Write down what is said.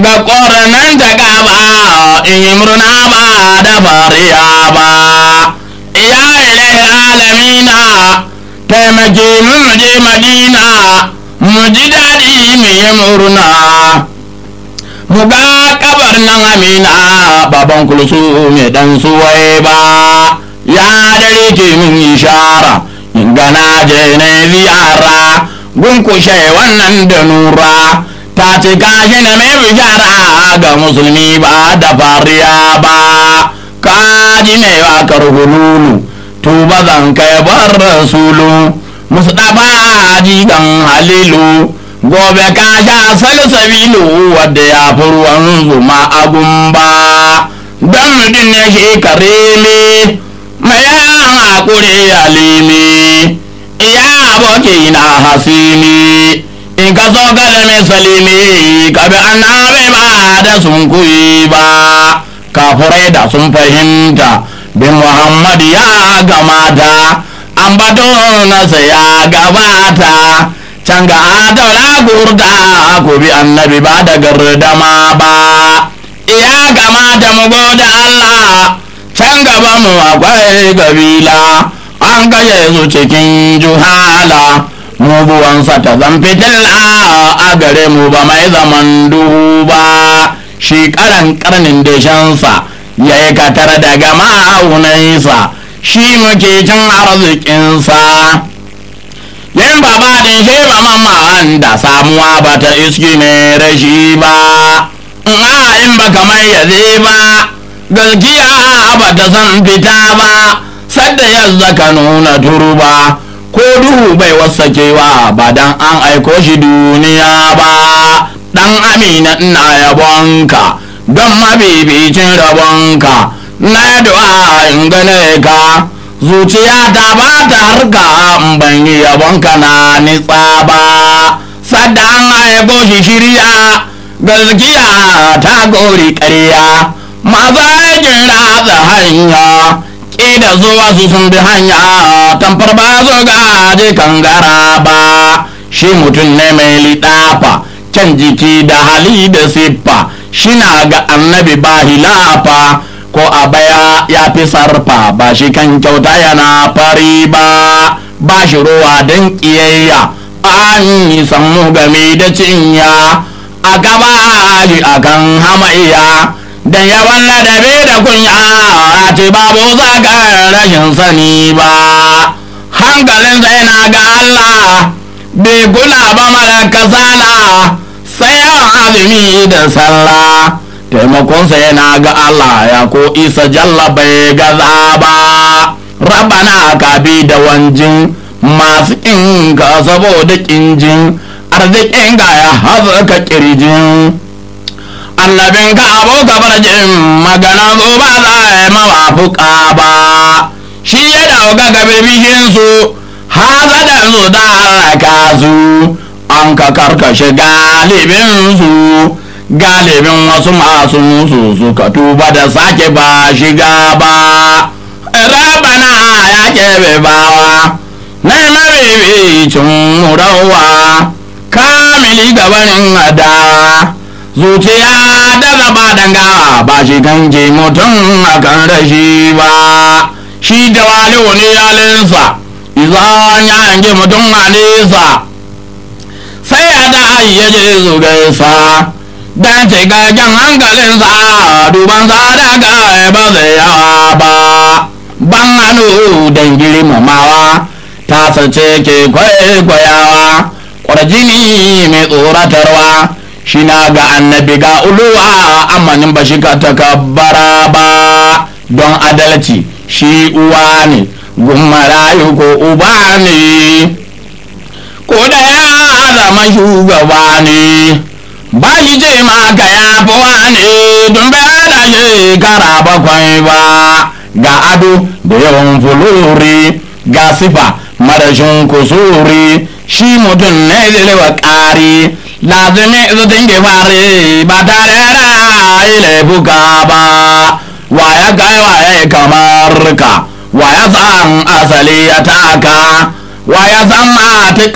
ga ƙoranan ta gaba in yi murna ba da fariya ba ya ilai alamina taimake mu mu je madina mu ji daɗi mu yi murna mu ga kabar nan amina baban kulsu mai dan suwai ba ya dare ke min ishara in gana je na ziyara gunkushe wannan da nura ta ce gashi na mai bishara ga musulmi ba da fariya ba kaji mai wakar hululu tuba zan kai bar rasulu musu ɗaba jigan halilu gobe ka sha salsabilu wadda ya fi ruwan zuma a gumba don mutum ne shi karele mai yan haƙuri alimi iya aboki na hasili in ka so ka zame salimi ka bi annabi ba da sun kuyi ba kafurai da sun fahimta bin muhammad ya gamata an bato nasa ya gabata can ga daula gurda ko bi annabi ba da gardama ba iya gamata mu goda Allah can gaba mu akwai kabila an gaje su cikin juhala mu buwansa ta zan fitilla a gare mu ba mai zaman duhu ba shi karan karnin deshensa ya yi katar daga ma'aunansa shi muke cin arzikinsa yin baba din shi ba mamman da samuwa ba ta iski ne rashi ba in ba kamar yaze ba gaskiya ba ta san fita ba sadda yanzu ka nuna turba ko duhu bai wasakewa ba dan an aiko shi duniya ba dan amina ina yabonka don mabibicin rabonka na du'a in gane ka zuciya ta ba ta harka in ban yi yabonka na nitsa ba sadda an aiko shi shirya gaskiya ta gori ƙarya masu aikin ratsa hanya ƙida zuwa su sun bi hanya tamfar ba su gaji kangara ba shi mutum ne mai liɗafa can jiki da hali da siffa shina ga annabi ba hilafa ko a baya ya fi sarfa ba shi kan kyauta yana fari ba ba shi ruwa don ƙiyayya an yi sammu game da cinya a gaba shi akan hamayya dan yawan ladabi da kunya a ce babu zagar rashin sani ba hankalin sai na ga Allah bai kula ba mara kasala sai yawan azumi da sallah taimakonsa yana ga Allah ya ko isa jalla bai gaza ba rabana ka bi da wanjin masu inka saboda kinjin arzikin ga ya haza kirjin annabin ka abu gabar jin magana zo ba za a yi mawafuka ba shi ya dauka ga bibishin su haza da su da halaka su an ka karkashe galibin su galibin wasu masu su suka tuba da sake ba shiga ba rabana ya kebe bawa na mabibicin murawa kamili gabanin adawa zuciya da zaba danga ba shi kanke mutum a kan rashi ba shi da wani wani yalinsa izan ya yanke mutum a nesa sai ya da ya je su gaisa dan cikakken hankalinsa dubansa daga ba zai yawa ba ban hannu don girmamawa ta sace ke kwaikwayawa kwarjini mai tsoratarwa shi na ga annabi ga uluwa amanin ba shi ka takabbara ba don adalci shi uwa ne marayu ko uba ne ko da ya zama shugaba ne ba shi ce ma ka ya fi ne don bai da shekara bakwai ba ga ado da yawan fulori ga sifa marashin kusuri shi mutum ne zai ƙari lazimi su dinge fare ba tare da laifuka ba wa ya kai wa ya kamar ka wa ya san asali ya taka wa ya san mata